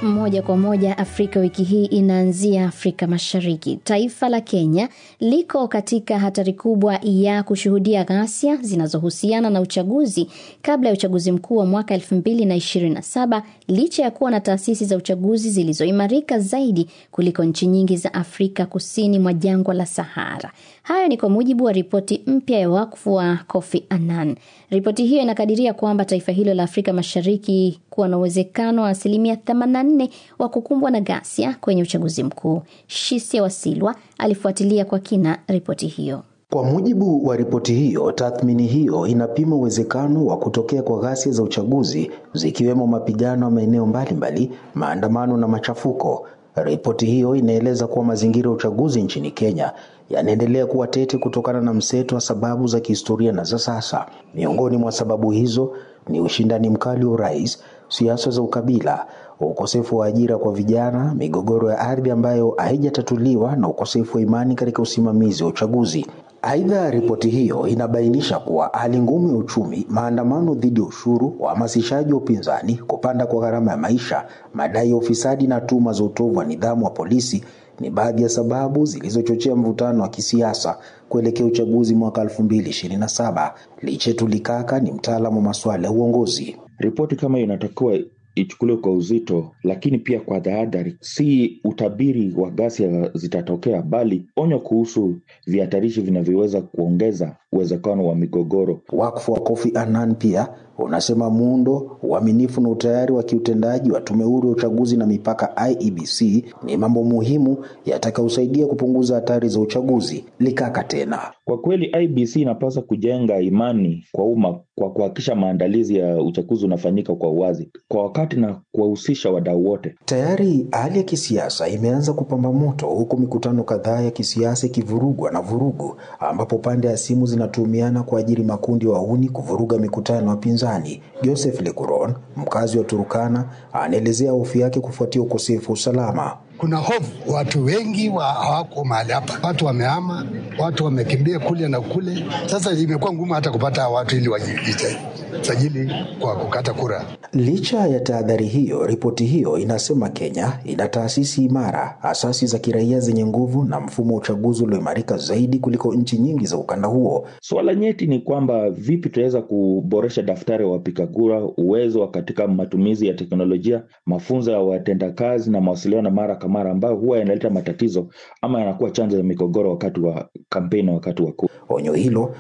Moja kwa moja Afrika wiki hii inaanzia Afrika Mashariki. Taifa la Kenya liko katika hatari kubwa ya kushuhudia ghasia zinazohusiana na uchaguzi kabla ya uchaguzi mkuu wa mwaka 2027 licha ya kuwa na taasisi za uchaguzi zilizoimarika zaidi kuliko nchi nyingi za Afrika kusini mwa jangwa la Sahara. Hayo ni kwa mujibu wa ripoti mpya ya wakfu wa Kofi Annan. Ripoti hiyo inakadiria kwamba taifa hilo la Afrika Mashariki kuwa na uwezekano wa asilimia 84 wa kukumbwa na ghasia kwenye uchaguzi mkuu. Shisia Wasilwa alifuatilia kwa kina ripoti hiyo. Kwa mujibu wa ripoti hiyo, tathmini hiyo inapima uwezekano wa kutokea kwa ghasia za uchaguzi zikiwemo mapigano ya maeneo mbalimbali, maandamano na machafuko. Ripoti hiyo inaeleza kuwa mazingira ya uchaguzi nchini Kenya yanaendelea kuwa tete kutokana na mseto wa sababu za kihistoria na za sasa. Miongoni mwa sababu hizo ni ushindani mkali wa urais, siasa za ukabila, ukosefu wa ajira kwa vijana, migogoro ya ardhi ambayo haijatatuliwa na ukosefu wa imani katika usimamizi wa uchaguzi. Aidha, ripoti hiyo inabainisha kuwa hali ngumu ya uchumi, maandamano dhidi ya ushuru, uhamasishaji wa upinzani, kupanda kwa gharama ya maisha, madai ya ufisadi na tuhuma za utovu wa nidhamu wa polisi ni baadhi ya sababu zilizochochea mvutano wa kisiasa kuelekea uchaguzi mwaka 2027. Lichetu Likaka ni mtaalamu wa masuala ya uongozi. Ripoti kama hiyo inatakiwa ichukuliwe kwa uzito, lakini pia kwa tahadhari. Si utabiri wa ghasia zitatokea, bali onyo kuhusu vihatarishi vinavyoweza kuongeza uwezekano wa migogoro. Wakfu wa Kofi Annan pia unasema muundo, uaminifu na utayari wa kiutendaji wa tume huru ya uchaguzi na mipaka IEBC ni mambo muhimu yatakayosaidia kupunguza hatari za uchaguzi. Likaka tena, kwa kweli IEBC inapaswa kujenga imani kwa umma kwa kuhakikisha maandalizi ya uchaguzi unafanyika kwa uwazi, kwa wakati na kuwahusisha wadau wote. Tayari hali ya kisiasa imeanza kupamba moto, huku mikutano kadhaa ya kisiasa ikivurugwa na vurugu, ambapo pande ya simu zinatumiana kuajiri makundi ya wahuni kuvuruga mikutano ya wapinzani. Joseph Lekuron, mkazi wa Turukana, anaelezea hofu yake kufuatia ukosefu wa usalama. Kuna hofu, watu wengi wa hawako mahali hapa, watu wamehama, watu wamekimbia kule na kule. Sasa imekuwa ngumu hata kupata watu ili wajisajili kwa kukata kura. Licha ya tahadhari hiyo, ripoti hiyo inasema Kenya ina taasisi imara, asasi za kiraia zenye nguvu na mfumo wa uchaguzi ulioimarika zaidi kuliko nchi nyingi za ukanda huo. Suala nyeti ni kwamba vipi tunaweza kuboresha daftari wa wapiga kura, uwezo katika matumizi ya teknolojia, mafunzo ya watendakazi na mawasiliano mara kwa mara, ambayo huwa yanaleta matatizo ama yanakuwa chanzo ya migogoro wakati wa kampeni na wakati wa kura. Onyo hilo